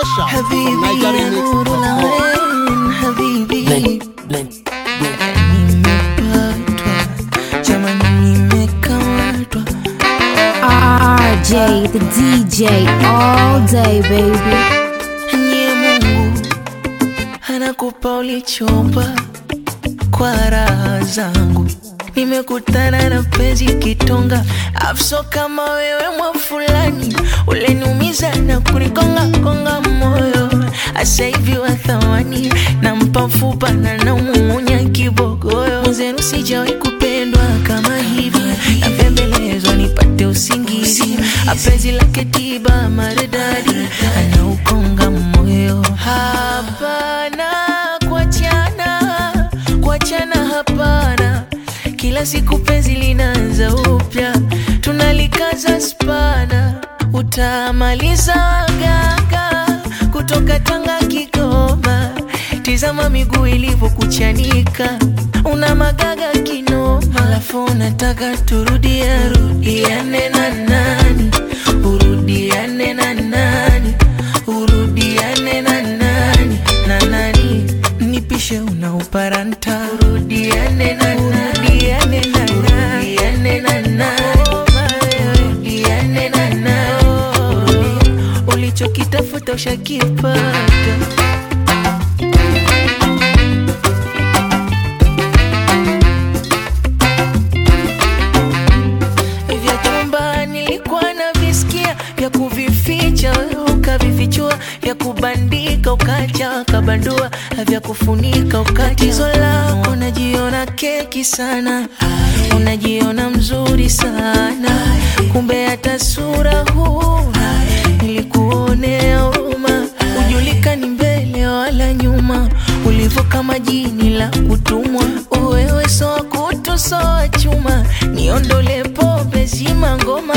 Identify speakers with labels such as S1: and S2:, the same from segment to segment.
S1: Special from
S2: Habibi,
S1: Nigeria Mix.
S2: nuru la ain, habibi.
S3: Blend, blend, blend.
S2: Nimepatwa, jamani nimekamatwa.
S4: RJ, the DJ, all day, baby.
S2: Nye Mungu anakupa ulichomba kwa raha zangu. Nimekutana na penzi kitonga, afso kama wewe mwa fulani, uleniumiza na kunikonga konga moyo. Asa hivi wa thamani, nampa mfupa na namuumunya kibogoyo. Mwenzenu sijawahi kupendwa kama hivi, napembelezwa nipate usingizi. Apenzi lake tiba maridadi, anaukonga moyo. Hapana kuachana, kuachana hapana. Kila siku penzi linaanza upya, tunalikaza spana, utamaliza gaga kutoka Tanga Kigoma. Tizama miguu ilivyokuchanika, una magaga kinoma, alafu unataka turudia rudiane na nani, urudiane na nani, urudiane na nani na nani, nipishe una uparanta, urudiane na urudiane na urudiane na nani, urudiane na nani, ulichokitafuta ushakipata. vya chumba nilikuwa na visikia vya kuvificha wewe ukavifichua vya kubandika ukacha ukabandua vya kufunika ukatizo lako unajiona keki sana unajiona mzuri sana kumbe hata sura huna nilikuonea huruma ujulikani mbele wala nyuma ulivyo kama jini la kutumwa wewe soa kutu soa chuma niondole pombe zima ngoma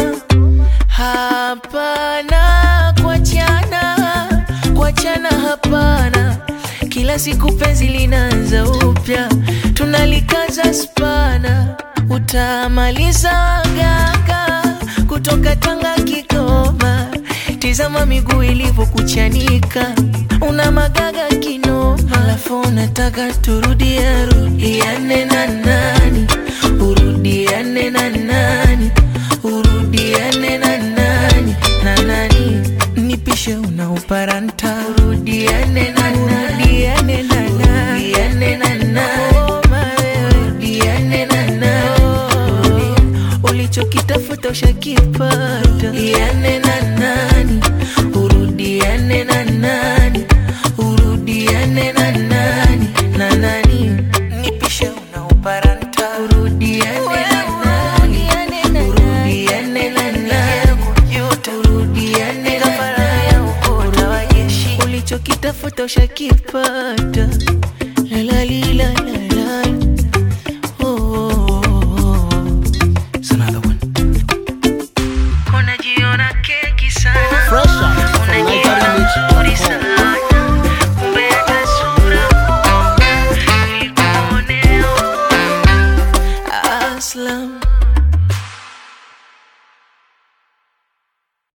S2: hapana kuachana kuachana hapana kila siku penzi linaanza upya tunalikaza spana utamaliza gaga kutoka Tanga Kigoma tizama miguu ilivyokuchanika una magaga kinoma alafu unataka turudia rudiane na nani urudiane na nani urudiane na nani na nani nipishe una uparanta urudiane na urudiane na nani urudiane na nani urudiane na nani ulichokitafuta ushakipata iane na nani urudiane na nani urudiane na nani na nani nipishe una uparanta urudiane na nani urudiane na nani urudiane na nani ulichokitafuta ushakipata